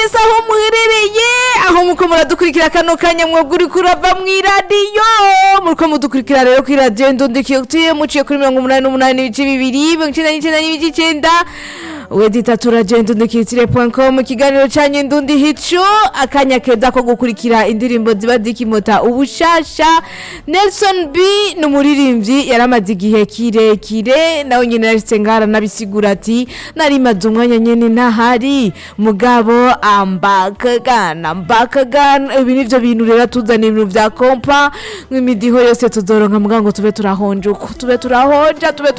ese aho muherereye aho muko muradukurikira kano kanya mwebwe uri kurava mu iradiyo muriko mudukurikira rero kuri radiyo ndundikiye muciye kuri mirongo umunani n'umunani n'ibice bibiri mirongo icenda n'icenda n'ibice icenda weditatu radiyo ndundikiyitire com ikiganiro canyu ndundi hico akanya keza ko gukurikira indirimbo ziba zikimota ubushasha nelson b ni umuririmbyi yaramaze igihe kirekire nawe nyine yashitse ngara nabisigura ati narimaze umwanya nyene ntahari mugabo ambakagana mbakagana ibi nivyo bintu rero tuzana ibintu vya kompa nk'imidiho yose tuzoronka muga ngo tube turahonja uko tube turahonja tube